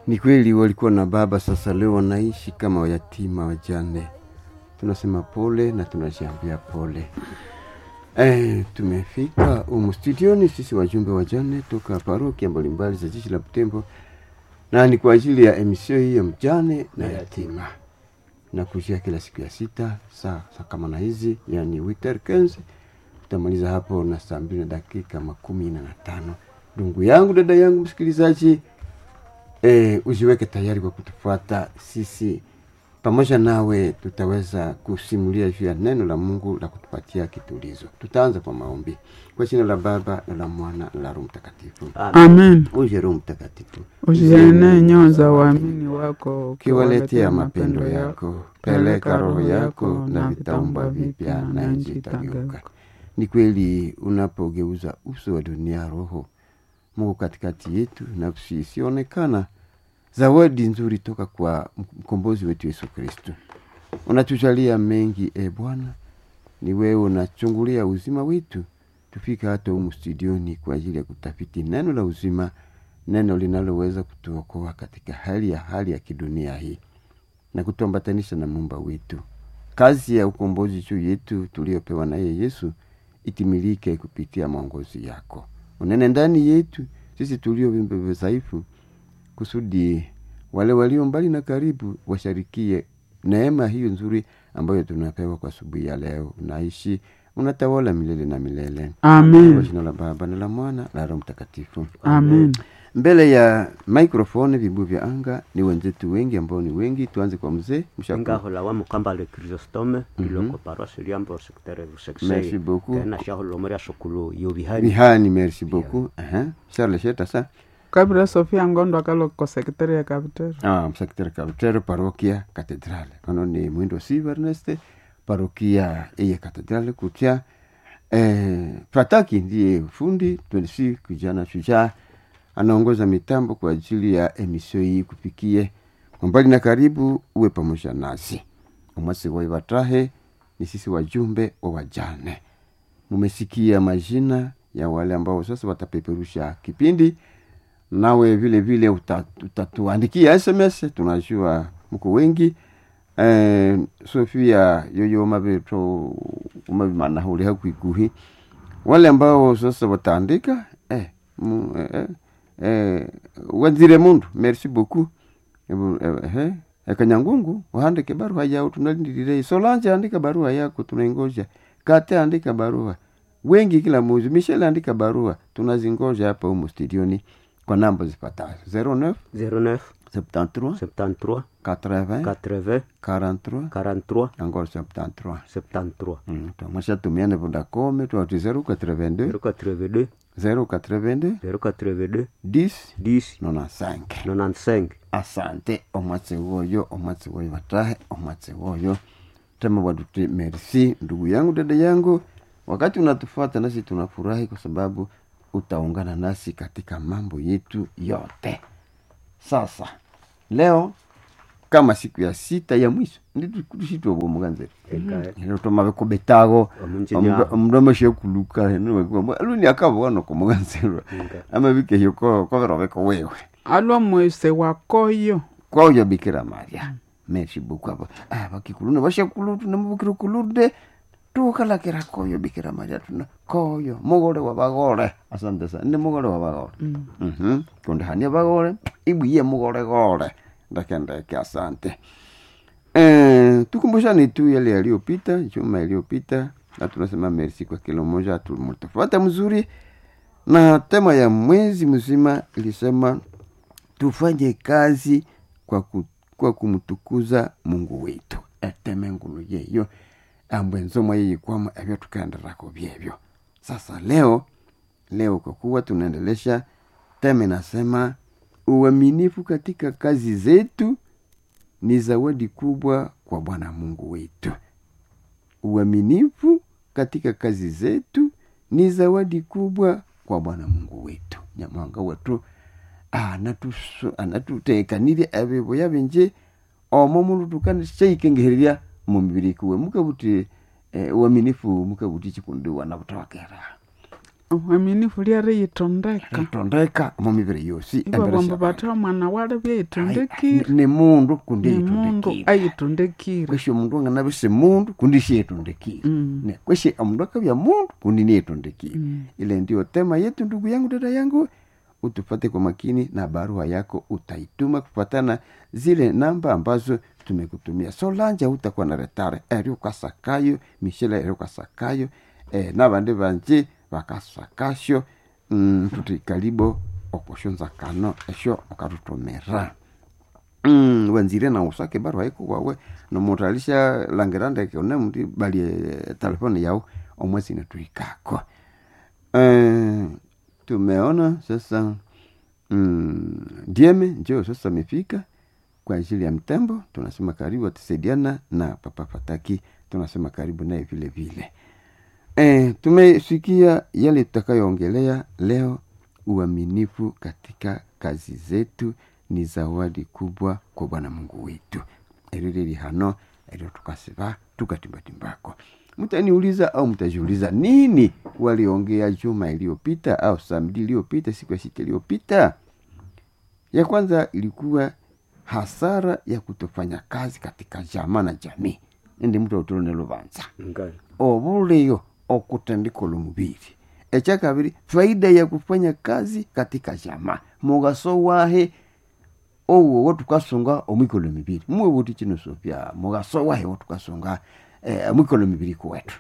Ni kweli walikuwa na baba, sasa leo wanaishi kama wayatima wajane. Tunasema pole na tunajiambia pole. Eh, tumefika humu studioni sisi wajumbe wajane toka parokia mbalimbali za jiji la Butembo, na ni kwa ajili ya emisio hii ya mjane na yatima na kujia kila siku ya sita saa saa kama na hizi, yani witer kenzi tutamaliza hapo na saa mbili na dakika makumi na na tano. Ndugu yangu, dada yangu, msikilizaji eh, ujiweke tayari kwa kutufuata sisi pamoja nawe tutaweza kusimulia juu ya neno la Mungu la kutupatia kitulizo. Tutaanza kwa maombi. Kwa jina la Baba na la Mwana na la Roho Mtakatifu. Amen. Uje Roho Mtakatifu, Uzienee nyoyo za waamini wako, ukiwaletea mapendo yako, peleka roho yako na vitaumbwa vipya, na nchi itageuka. Ni kweli unapogeuza uso wa dunia roho Mungu katikati yetu, nafsi isionekana zawadi nzuri toka kwa mkombozi wetu Yesu Kristo. Unatujalia mengi e Bwana, ni wewe unachungulia uzima wetu, tufika hata humu studioni kwa ajili ya kutafiti neno la uzima, neno linaloweza kutuokoa katika hali ya hali ya kidunia hii na kutuambatanisha na muumba wetu. Kazi ya ukombozi juu yetu tuliopewa naye Yesu itimilike kupitia maongozi yako. Unene ndani yetu sisi tulio viumbe dhaifu kusudi wale walio mbali na karibu washarikie neema hiyo nzuri ambayo tunapewa kwa asubuhi ya leo. Unaishi, unatawala milele na milele. Kwa Amen. jina la Baba na la Mwana na Roho Mtakatifu. Amen. Mbele ya microphone vibu vya anga ni wenzetu wengi ambao ni wengi. Tuanze kwa mzee Mshaku. ngahola wa mukamba le chrysostome iloko paroisse liambo secteur Merci beaucoup. kena shaholomori asokulu yo bihari Bihani, merci beaucoup. Aha. Charles Sheta sa kabira sofia ngondo akaloko sekretari ya kapitero ah, msekretari kabitero parokia katedrale kono ni mwindo si Ernest parokia eye katedrale kutia eh, Fataki ndiye fundi tunisi kijana shujaa anaongoza mitambo kwa ajili ya emisio hii kupikie kwa mbali na karibu, uwe pamoja nasi umwasi waiwatahe ni sisi wajumbe wa wajane. Mumesikia majina ya wale ambao sasa watapeperusha kipindi nawe vile vile uta- utatuandikia sms tunajua mko wengi eh, sofia yoyo mabeto umabimanahuli hakwiguhi wale ambao sasa wataandika eh, mu, eh, eh, eh, wazire mundu merci beaucoup Ebu, eh, eh, ekanyangungu uhandike barua yao tunalindirire solange andika barua yako tunaingoja kate andika barua wengi kila mwezi michel andika barua tunazingoja hapa humu studioni kwa namba zipatazo 09 09 73 73 80 80 43 43 encore 73 73 Mm, twamwasha tumiane vodacom twati 082 082 082 082 10 10 95 95 asante omwatsi woyo omwatsi woyo watahe omwatsi woyo tema waduti merci ndugu yangu dada yangu wakati unatufuata nasi tunafurahi kwa sababu utaungana nasi katika mambo yetu yote sasa leo kama siku ya sita ya mwisho nditushitwobomuganzeri ekae lero tomabekobetago Omunjinya. omundu amashekuluka aluni akabona komuganzerwa Nga. amabikeyo koverobeko wewe alwa mwese wakoyo kwaoyo bikira maria merci beaucoup abo ah bakikuluna bashakulu tunamubukira kulude tukalakira koyo bikira maria tuna koyo mugore wa bagore asante sana ni mugore wa bagore mhm kundi hania bagore ibwiye mugore gore ndakendeke asante eh tukumbushane tu yale yaliyopita juma iliyopita na tunasema merci kwa kila mmoja tumutafuata mzuri na tema ya mwezi mzima ilisema tufanye kazi kwa, ku, kwa kumtukuza mungu wetu eteme ngulu yeyo ambwe nzomwa yeyikwamo ebyo tukaenderako byebyo sasa leo leo kwa kuwa tunaendelesha tema inasema uaminifu katika kazi zetu ni zawadi kubwa kwa bwana mungu wetu uaminifu katika kazi zetu ni zawadi kubwa kwa bwana mungu wetu nyamwanga wetu anatuso- anatutekanirye ebibuya bingi omo mundu tukanishayikengehererya mu mibiri kuwe mukabuti eh, uaminifu mukabuti chikundi wana butokera mwaminifu lyari yitondeka ritondeka mu mibiri yosi ivo embere vambo sya vatha mwana wali Ai, vyayitondekire ni- ni mundu kundi ni mundu yitondekire ayitondekire kweshe omundu angana bise mundu kundi siyetondekire Mm. Ne, kweshe omundu akabya mundu kundi niyetondekire Mm. ile ndio tema yetu ndugu yangu dada yangu utupate kwa makini na barua yako utaituma kufuatana zile namba ambazo tumekutumia solanja utakuwa na retare eri ukasakayo mishela eri ukasakayo eh, nabandi banje bakasakasyo mm, tuti kalibo okushonza kano esyo ukatutumira Mm, wenzire na usake barua iko wawe nomuntu alisha langira ndeke one muti bali eh, telefoni yao omwezi natuikako eh, tumeona sasa mm, dieme njo sasa amefika kwa ajili ya mtembo tunasema karibu atusaidiana na papa fataki tunasema karibu naye vile vile e, tumesikia yale tutakayoongelea leo uaminifu katika kazi zetu ni zawadi kubwa kwa bwana mungu wetu erireri hano erio tukasiva tukatimbatimbaako mtaniuliza au mtajiuliza nini waliongea juma iliyopita au samdi iliyopita siku ya sita iliyopita ya kwanza ilikuwa hasara ya kutofanya kazi katika jamaa na jamii ndi mtu autolone lubanza ngai obuleyo okutendikola omubiri ekyakabiri faida ya kufanya kazi katika jamaa mugaso wahe owo wotukasunga omwikolo mibiri muwe buti kino sopya mugaso wahe wotukasunga eh, omwikolo mibiri kuwetu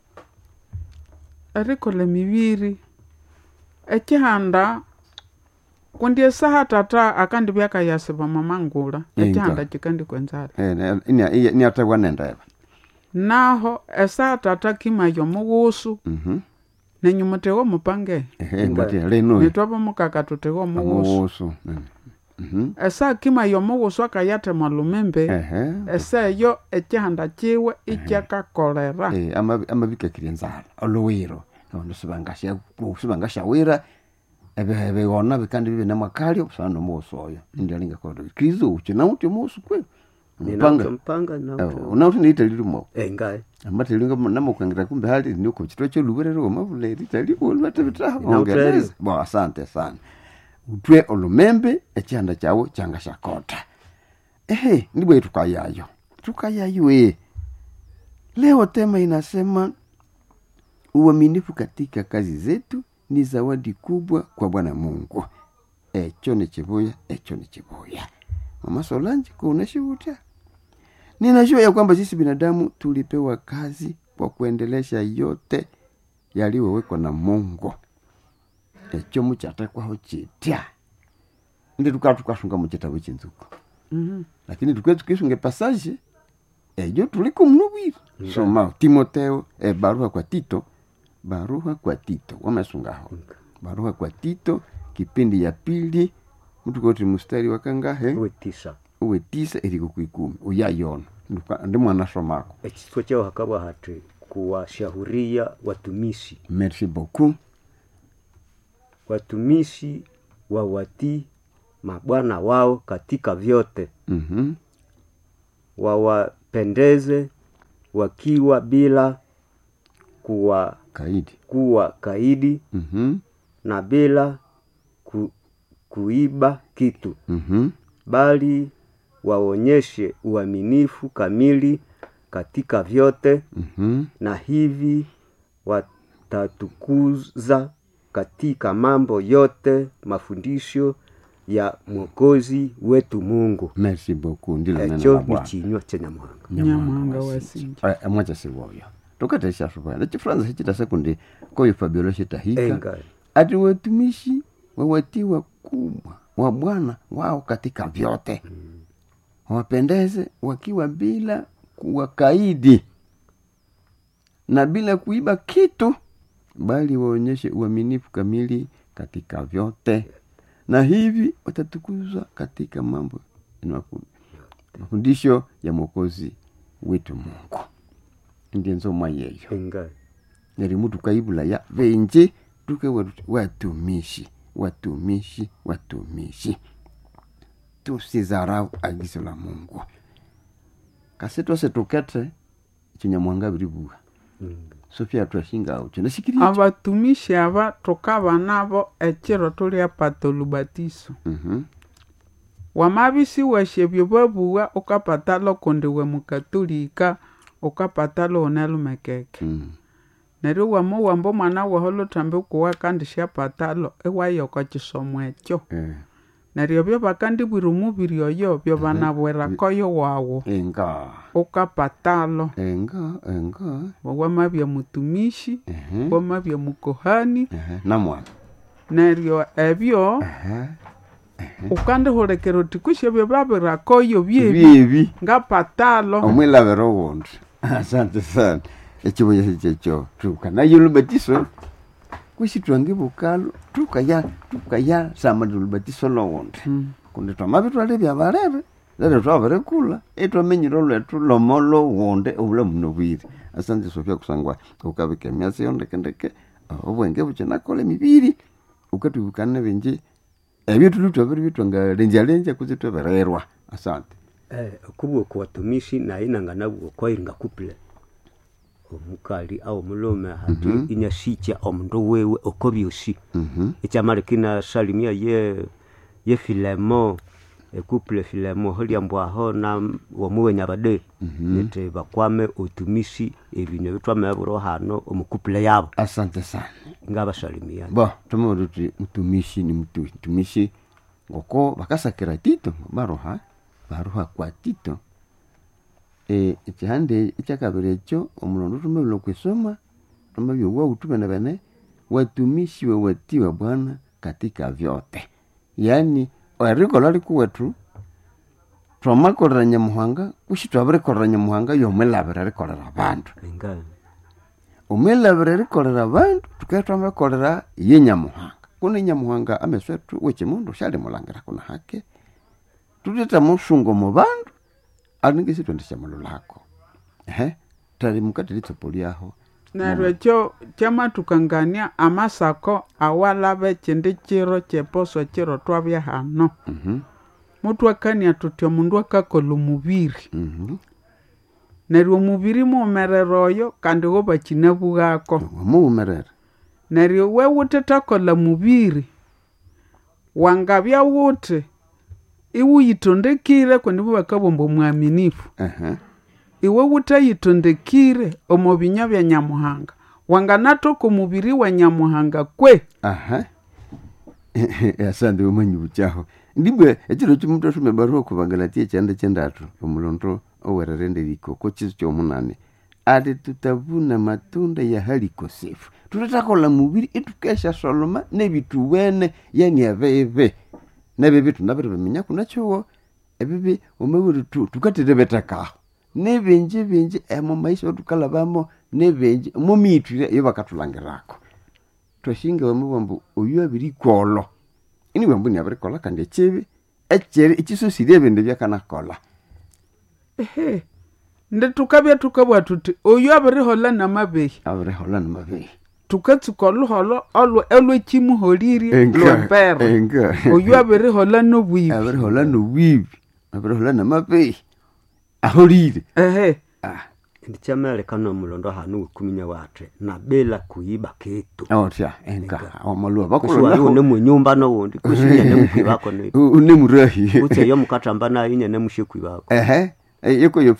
erikola emibiri ekihanda kundi esaha tata akandi byakayasiba mamangula Inga. ekihanda kikandi kwenzala eh, ne- inia- iya- niategwa nendeba naho esaha tata kimaya omugusu Mhm. nenyuma tewa omupange Ehe, Inga. ngati leno nitwaba mukaka tutewa omugusu amugusu Mhm. esaha kimaya omugusu akayatema lumembe Ehe. esa eyo ekihanda kiwe ikyakakolera Eh, amabi- amabikakiri enzala oluwiro abandu sibangasha- sibangasyawira ebe- ebighona bikandi bibi namakali obusana nomuwosi oyo indialingakodo kristo uchi nauti omuwosi kwe ninauta mpanga nauta unauti niitalilimo Eh, ngai ambatilinga namukwengera kumbe hali niko chitwa choluberero omavula ritaliwo lwatebitaho Inauteri. ongeleza bo asante sana utwe olumembe ekyanda kyawo kyanga shakota ehe ndibwe tukayayo tukayayo e leo tema inasema uaminifu katika kazi zetu ni zawadi kubwa kwa bwana mungu echo ni chibuya echo ni chibuya mama solanji kuoneshivutia ninajua ya kwamba sisi binadamu tulipewa kazi kwa kuendelesha yote yaliyowekwa na mungu echo muchatekwaho chitya ndi tukaba tukasunga muchitabo chinzuku Mhm. lakini tukwe tukisunga pasaje ejo tuliko mnubwiri soma timoteo e, barua kwa tito barua kwa tito wamesungaho barua kwa tito kipindi ya pili mtukoti mustari wakangahe uwe tisa uwe tisa eriko kwikumi uyayona Nduka- ndi mwana somako ekitwa kyao hakaba hati kuwashahuria watumishi merci beaucoup watumishi wawatii mabwana wao katika vyote Mhm. wawapendeze wakiwa bila kuwa kaidi kuwa kaidi Mhm. na bila ku, kuiba kitu Mhm. bali waonyeshe uaminifu kamili katika vyote Mhm. na hivi watatukuza katika mambo yote mafundisho ya mwokozi wetu mungu merci beaucoup ndilo neno echo la ni Bwana. chinywa chenyamwanga nyamwanga wasinja Eh, mwacha sivoyo tukatesha suva nechifuranza hichita sekundi koyo fabiolo shitahika enga ati watumishi wawatiwa kubwa wa bwana wao katika vyote wapendeze wakiwa bila kuwakaidi na bila kuiba kitu bali waonyeshe uaminifu kamili katika vyote na hivi watatukuzwa katika mambo na mafu- mafundisho ya mwokozi wetu mungu ndiye nzomwa yeyo enga nerimu tukaibula ya venje tuke watu- watumishi watumishi watumishi tusizarau agizo la mungu kasi twase tukete chinyamwanga biribuha sofia twashingawo kyonasikiriekyo abatumishi aba tukaba nabo ekiro tulyapata olubatiso Mhm. wamabisi washebyo babuwa ukapatalo kundi we mukatolika ukapatalo unelumekeke Mm. neryo wamuwamba omwana waho luthambe kuwa kandi syapatalo iwayoko kisomo ekyo Eh, neryo byo bakandibwira omubiri oyo byo banabwirakoyo wawu enga ukapatalo enga enga wamabya mutumishi Ehe, wamabya mukohani ehe, namwana neryo ebyo Ehe. ukandihulekera oti kusyebyo babirakoyo byebi byebi ngapatalo omwilabiro wundi asante sana ekibuya kyekyo tukanayo olubatiso kwisi twangibukalo tukaya tukaya samali olubatiso lowundi Mm. kundi twamabitwala ebyabalebe lero twabirikula etwamenyire olwetu lomo lowundi obulamu nobwire asante sofia kusangwa ukabika emyatsi yondekendeke obwenge bukinakola emibiri ukatwibukana bingi ebyo tuli twabiri bitwangalenjalenja kuzi twebererwa asante eh, okubwa kwa watumishi naye nanganabu okwayiringa couple omukali au omulume hati inyashikya omundu wewe oko byosi Mhm. ekyamalekina salimia ye ye filemo ekuple filemo holyambwaho na womuwenya bade nete bakwame otumisi ebintu ebitwameburo hano omukupule yabo asante sana ngabasalimia bo tumauti tuti mtumishi ni mtu mtumishi ngoko bakasakira tito baroha baroha kwa tito e ekihande ekyakabiri ekyo omulondo tumabila okwisoma tumabya wautu bene bene watumishi wewatiwa bwana katika vyote yaani erikolha likuwetu twamakolera nyamuhanga kushi twabirikolera nyamuhanga yomwilabira erikolera abandu nga omwilabira erikolera abandu tukabya twamakolera ye nyamuhanga kuno nyamuhanga ameso ethu wekimundu syalimulhangira kuna hake tuteta musungo mu bandu alingisi twendishamululako ehe tali mukati litsopo lyaho neryo ekyo kyamathukangania amasako awalaba ekindi kiro kyeposo kiro twabya hano Mhm, muthwakania tuthi omundu akakolha omubiri mhm. neryo omubiri muwumerera oyo kandi wo bakinabughako wamuwumerera neryo we wuthethakolha mubiri wangabya wuthi iwuyithondekire kundi bubakabomba omwaminifu ehe iwe wuthayithondekire omu binywa bya nyamuhanga wanganathoka omubiri wa nyamuhanga kwe aha asante womanyi bukyaho ndibwe ekiro kyomuntu asoma ebaruwa okubangalatia ekyanda kyendatu omulondo owererende likoko kiso kyomunane ati tutavuna matunda ya halikosefu tutatakola mubiri itukesha soloma nebituwene yani ebebe nebibi tunabiri biminya kunakyowo ebibi omabiri tukaterebetakaho nebinji binji emo maisha otukalabamo nebinji mumitwire iyo bakatulangirako twashinga wamubwambu oyu abirikwolo ini bwambu ni abirikola kandi ekibi ekyeri ekisosirye ebindu byakanakola ehe ndi tukabya tukabwa tuthi oyu abirihola namabehi abirihola nimabehi tukatsuka oluholo olwo olwekimuholirye lwempera enga oyu abirihola nobwibi abirihola nobwibi abirihola namabehi aholire ehe Ah, ndikyameleka nomulondo hano wekuminya wathe nabela kuyiba ketu otya enga omalwa kusiwali bakolona une munyumba nowundi kusinyene mukwibako unemurahi utseyo mukathamba nayo inyene mushekwi bako ehe yeko